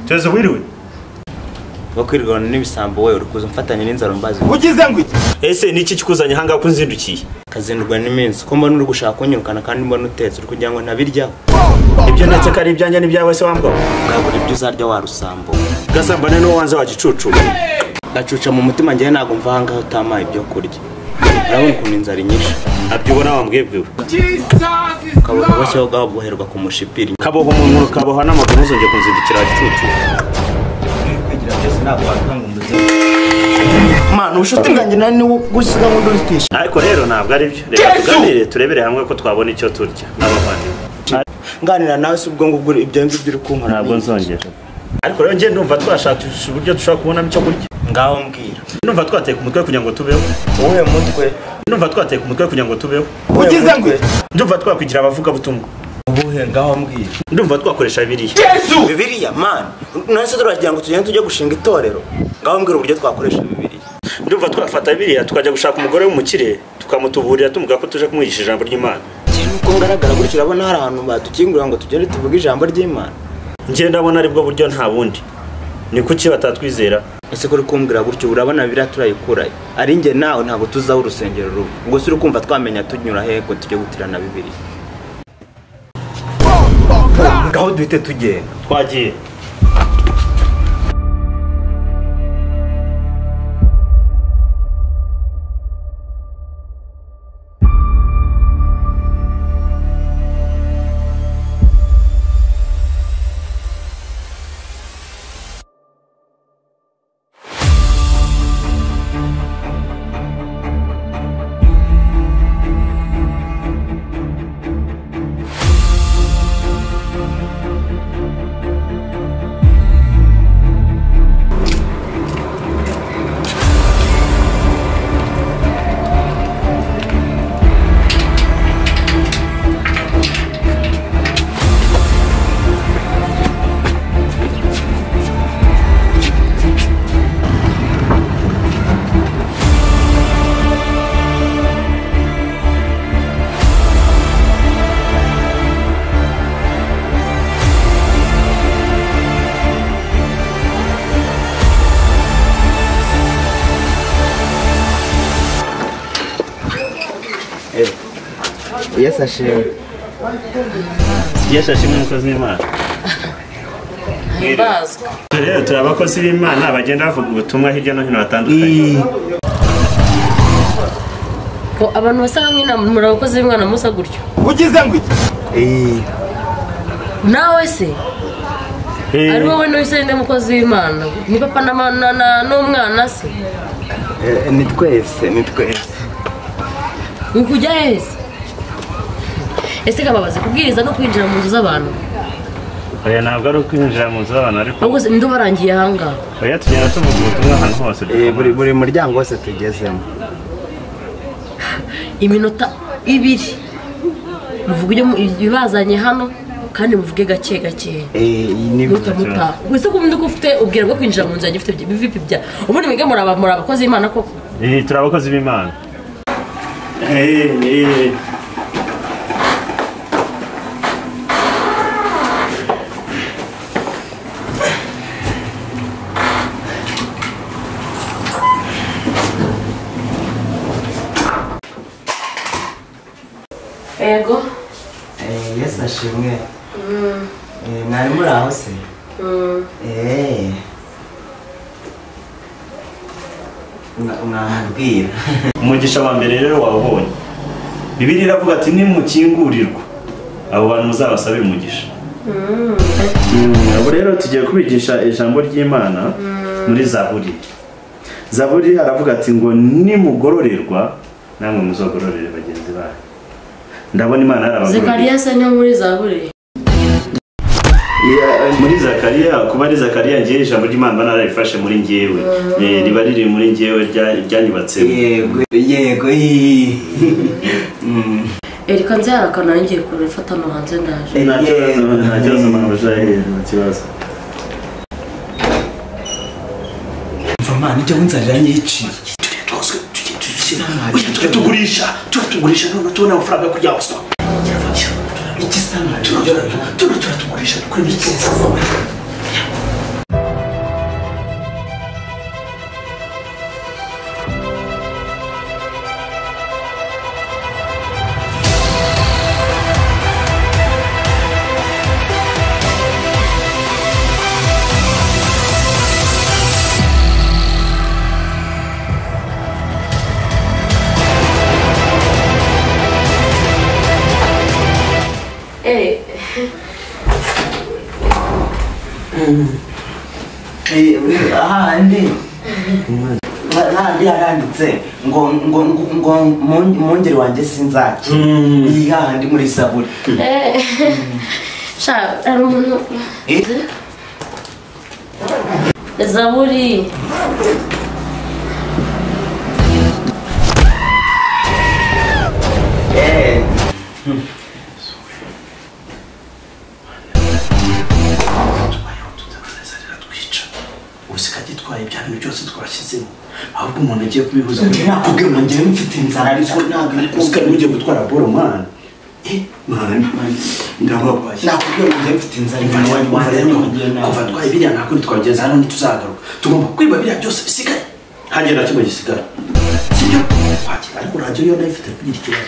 perezida wiriwe nko kwirwanya n'ibisambo we uri kuza mfatanye n'inzara mbazi ugize ngo iki ese ni iki kikuzanye ahangaha ko unzindukiye ukazindurwa n'iminsi ko mbona uri gushaka kunyirukana kandi mbona utetse uri kugira ngo ntabiryaho ibyo ndetse ko ari ibyanjye n'ibyawe se wambwa bwagura ibyo uzarya wa rusambo gasambane n'uwo wanze wa gicucu gacuca mu mutima njyewe ntabwo mva ahangaha utamaye ibyo kurya urabona ukuntu inzara inyishe abyubona wambwebwe we ukabuha bushyaho bwaba bwoherwa ku mushipiri kaboha umuntu kaboha n'amaguru ntuzongere kunzindukira wa gicucu mwana ubushuti bwanjye nawe ni gusiga ngo ndubikishe ariko rero ntabwo ari byo reka tuganire turebere hamwe ko twabona icyo turya n'abavandimwe nganira nawe si ubwo ngubwo ibyo ngibyo uri kumpara ntabwo nzongera ariko rero njye ndumva twashakisha uburyo dushobora kubonamo icyo kurya ngaho mbwira ndumva twateka umutwe kugira ngo tubeho wowe mutwe ndumva twateka umutwe kugira ngo tubeho ugize ngo iki ndumva twakwigira abavugabutumwa ubuhe ngaho mbwira ndumva twakoresha biriya bibiriya mani nase turagira ngo tugende tujye gushinga itorero ngaho mbwira uburyo twakoresha bibiriya ndumva twafata biriya tukajya gushaka umugore w'umukire tukamutuburira tumuga ko tuje kumwigisha ijambo ry'imana ikintu uko ngaragara gutyo urabona hari ahantu badukingurira ngo tugende tuvuge ijambo ry'imana njye ndabona aribwo buryo nta bundi ni kuki batatwizera ese kuri kumbwira gutyo urabona biriya turayikurayo ari njye nawe ntabwo tuzaho urusengero rubi ubwo si uri kumva twamenya tunyura hehe ko tujye gutirana bibiriya ngaho duhite tugenda twagiye yesi ashimwe yashashe n'umukozi w'imana Mbazwa. rero turi abakozi b'imana bagenda bavuga ubutumwa hirya no hino hatandukanye Ko abantu basa nk'amwe muri abakozi b'imana musa gutyo ugize ngo iki nawe se Eh, ari wowe n'uwise n'umukozi w'imana ni papa na ma- na- na- n'umwana se ni twese ni twese uri kujya hehe se ese kababaze kubwiriza no kwinjira mu nzu z'abantu oya ntabwo ari ukwinjira mu nzu z'abantu ariko ahubwo se ndi ubarangiye ahangaha oya tugenda tuvuga ubutumwa ahantu hose Eh, buri dukomanga. buri muryango wose tugezemo iminota ibiri muvuga ibyo mu- ibibazanye hano kandi muvuge gake gakeya Eh, iyi ni Muta muta. Wese kumva ko ufite ubwira bwo kwinjira mu nzu yanjye ufite ibivipi bya. Ubundi mwige muri aba muri abakozi b'Imana koko. Eh, turi abakozi b'imana Eh, eh. Yego. Eh, yesi ashimwe Eh, mwari muri aho se Eh. Mwa- mwamubwira umugisha wa mbere rero wawubonye bibiri iravuga ati nimukingurirwa abo bantu muzabasabire umugisha Mm, abo rero tugiye kubigisha ijambo ry'imana muri zaburi zaburi aravuga ati ngo nimugororerwa namwe muzogororere bagenzi banyu ndabona imana yarabagororeye Zekariya se niwe muri zaburi. Yeah, muri zakariya kuba ari zakariya ngewe ijambo ry'imana mba nararifashe muri ngewe Eh, riba riri muri ngewe rya- ryanyubatsemo yego yego ii. Mm. Erika nzarakana ngiye kurifata no hanze ndaje. nta kibazo nta kibazo mpamvu nta kibazo mva mwana icyo nzarira nyiciye tugurisha turatugurisha none tubona amafaranga yo kurya gusa iki sana turatugurisha dukora ibiki Eh, ahandi Ha- handi haranditse ngo ngo ngo- ngo mu- mwungeri wanjye sinzaca iyi hahandi muri isabure sha hari umuntu zaburi tubayeho tutazazarira twica usika gitwaye ibya bintu byose twashyizeho ahubwo umuntu agiye kubihuza nakubwiye ngo njyewe mfite inzara ariko ntabwo iri usika kumvira ntujye gutwara boro mwana mwana ndababaye nakubwiye ngo njyewe mfite inzara Kuva imbere wanjye wanjye rero kuva rero nkugiye kuva nawe twaye biriya ntabwo ntitwageze hano ntituzagaruka tugomba kwiba biriya byose bisigaye ntagira na kimwe gisigara sibyo Kwakira, ariko radiyo yo nayo ifite kugira ikibazo